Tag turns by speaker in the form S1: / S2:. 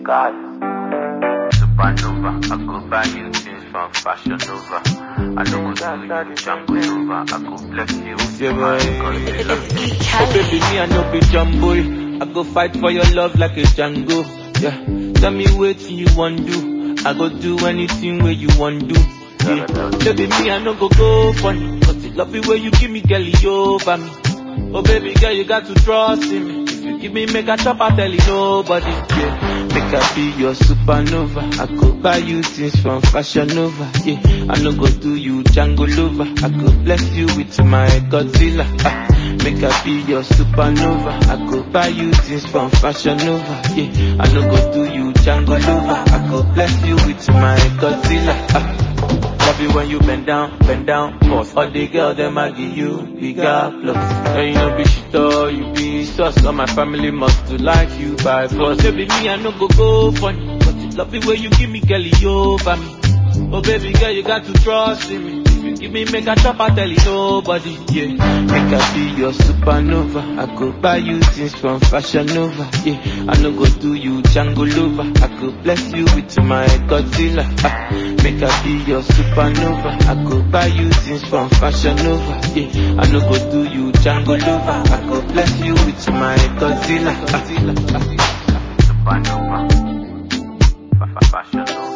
S1: God. Supernova, I go buy you things from Fashion Nova. I know go do you Django Nova. I go bless you with
S2: Yeah,
S1: my
S2: boy.
S1: Godzilla.
S2: Oh baby, me I no be jumbo. I go fight for your love like a Django. Yeah, tell me what you want do. I go do anything where you want do. Yeah. Baby, me I no go go funny. Cause the love the way you give me, girl, you over me. Oh baby girl, you got to trust in me. If you give me make a chop, I tell you nobody. Yeah, make I be your supernova. I go buy you things from Fashion Nova. Yeah, I no go do you Django lover. I go bless you with my Godzilla. Ah, make I be your supernova. I go buy you things from Fashion Nova. Yeah, I no go do you Django lover. I go bless you with my Godzilla. Ah. Love you when you bend down, bend down, pause. All the girl them I give you bigger plus. And you know be shit or you be sus. All my family must to like you by force. Baby me I no go go funny, but the love the way you give me, girl, you over me. Oh baby girl, you got to trust in me. If you give me make a chop, I tell you nobody. Yeah, make I be your supernova. I go buy you things from Fashion Nova. Yeah, I no go do you Django lover. I go bless you with my Godzilla. Ah, make I be your supernova. I go buy you things from Fashion Nova. Yeah, I no go do you Django lover. I go bless you with my Godzilla. Ah,
S1: Supernova. Fa- fa- Fashion Nova.